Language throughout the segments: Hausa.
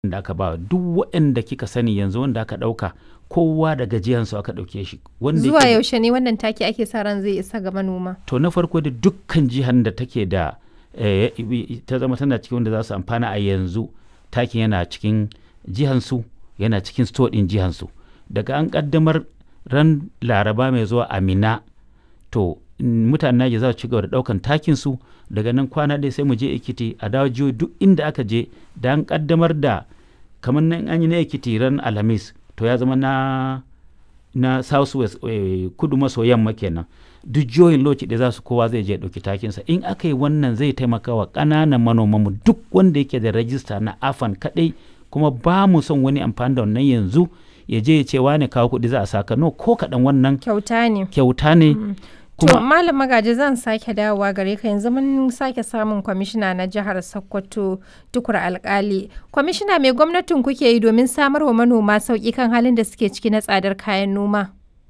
da aka ba duk waɗanda kika sani yanzu wanda aka ɗauka kowa da gajiyansu aka ɗauke shi wanda Zuwa yake- yaushe ne wannan taki ake sa ran zai isa ga manoma? to na farko da dukkan jihar da take da eh, ta zama tana cikin wanda za su amfana a yanzu takin yana cikin jihansu yana cikin store ɗin jihansu daga an ƙaddamar ran laraba mai zuwa amina to mm, mutanen Naija za su ci gaba da ɗaukan takin su daga nan kwana ɗaya sai mu je Ekiti a dawo jihohi duk inda aka je da an ƙaddamar da kamar nan an yi na Ekiti ran Alhamis to ya zama na na South West eh, kudu maso yamma kenan duk jihohin lokaci da za su kowa zai je ya ɗauki takinsa in aka yi wannan zai taimaka wa ƙananan manomanmu duk wanda yake da rajista na afan kaɗai kuma ba mu son wani amfani da wannan yanzu ya je ya ce wane kawo kuɗi za a saka no ko kaɗan wannan Kyauta ne. kyauta ne To kuma Malam Magaji zan sake dawowa gare ka yanzu mun sake samun kwamishina na jihar Sokoto tukur alkali. Kwamishina mai gwamnatin kuke yi domin samar wa manoma sauƙi kan halin da suke ciki na tsadar kayan noma?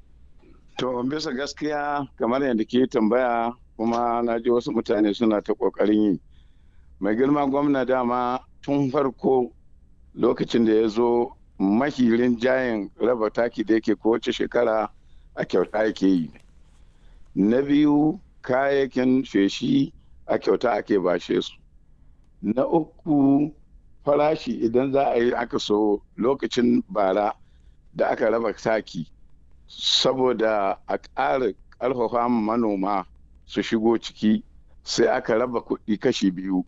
To bisa gaskiya kamar yadda ke tambaya kuma na ji wasu mutane suna ta ƙoƙarin yi. Mai girma gwamna dama tun farko lokacin da ya zo mahirin jayin raba taki da yake kowace shekara a kyauta yake yi. Na biyu kayayyakin feshi a kyauta ake bashe su. Na uku farashi idan za a yi aka so lokacin bara da aka raba taki. saboda a ƙara ƙarfafa manoma su shigo ciki sai aka raba kuɗi kashi biyu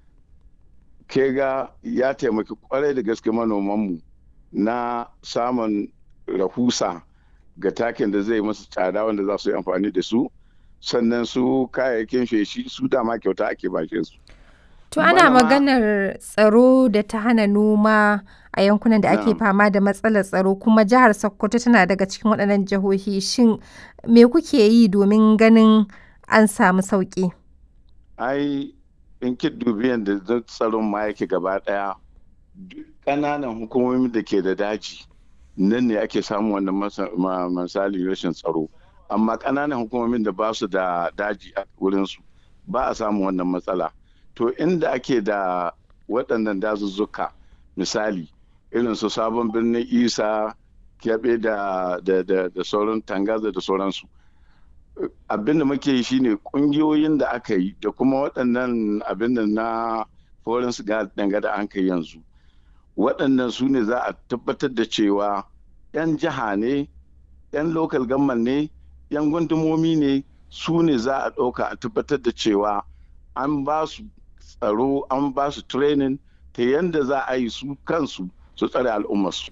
ke ga ya taimaki kwarai da gaske manomanmu na samun rahusa ga takin da zai masu tsada wanda za su yi amfani da su sannan su kayayyakin feshi su dama kyauta ake bashe su To ana Manoma- maganar tsaro da ta hana noma a yankunan da ake Na'am. fama da matsalar tsaro kuma jihar Sokoto tana daga cikin waɗannan jihohi shin me kuke yi domin ganin an samu sauƙi? ai in ki dubi yadda zan tsaron ma yake gaba daya duk ƙananan hukumomin da ke da daji nan ne ake samun wannan masa- ma- misali rashin tsaro amma ƙananan hukumomin da ba su da daji a wurinsu ba a samun wannan matsala to inda ake da waɗannan dazuzzuka misali irin su sabon birnin isa kyaɓe da, da, da, da sauran tangaza da sauransu abin da muke yi shine kungiyoyin da aka yi da kuma waɗannan abin da na foreign danga da an kai yanzu waɗannan su ne za a tabbatar da cewa 'yan jiha ne 'yan local government ne 'yan gundumomi ne su ne za a ɗauka a tabbatar da cewa an ba su tsaro an ba su training ta yadda za a yi su kansu su tsare al'ummarsu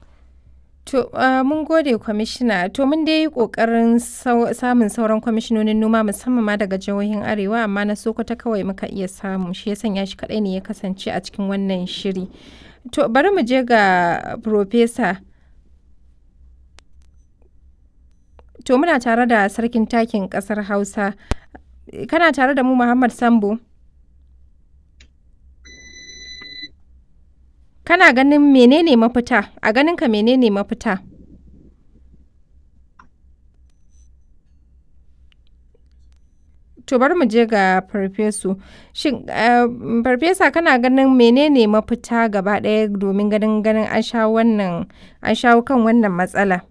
To uh, mun gode kwamishina to mun dai yi ƙoƙarin sau- samun sauran kwamishinonin noma musamman ma daga jihohin arewa amma na Sokoto kawai muka iya samu shi ya sanya shi kaɗai ne ya kasance a cikin wannan shiri. To bari mu je ga Profesa. To muna tare da sarkin takin ƙasar Hausa. Kana tare da mu Muhammad Sambo? Kana ganin menene mafita? A ganinka menene mafita? To bari mu je ga farfesu. Shin eh, farfesa kana ganin menene mafita gaba ɗaya domin ganin ganin an shawo wannan an shawo kan wannan matsala?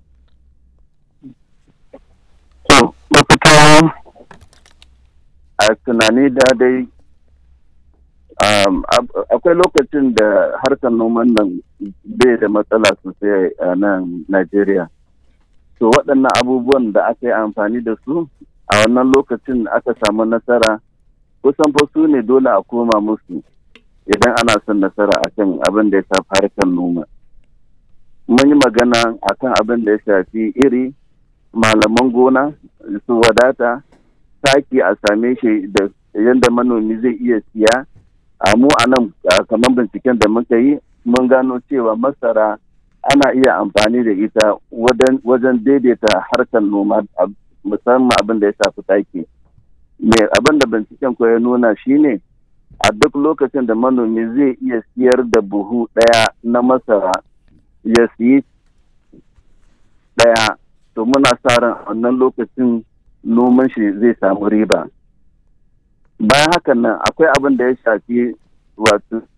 To, mafita a tunani da dai um, ab- akwai lokacin da harkar noman nan bai da matsala sosai a nan Najeriya. To, waɗannan abubuwan da aka yi amfani da su a wannan lokacin aka samu nasara kusan fa su ne dole a koma musu idan ana son nasara akan abin da ya shafi harkar noma. Mun yi magana akan abin da ya shafi iri malaman gona su wadata taki a same shi da yadda manomi zai iya siya a mu a nan a kamar binciken da muka yi mun gano cewa masara ana iya amfani da ita wajen- wajen daidaita harkar noma a- musamman abin da ya shafi taki me abin da binciken ko ya nuna shine a duk lokacin da manomi zai iya siyar da buhu ɗaya na masara ya siyi ɗaya to muna sa ran a wannan lokacin noman shi zai samu riba bayan hakan nan akwai abin da ya shafi wato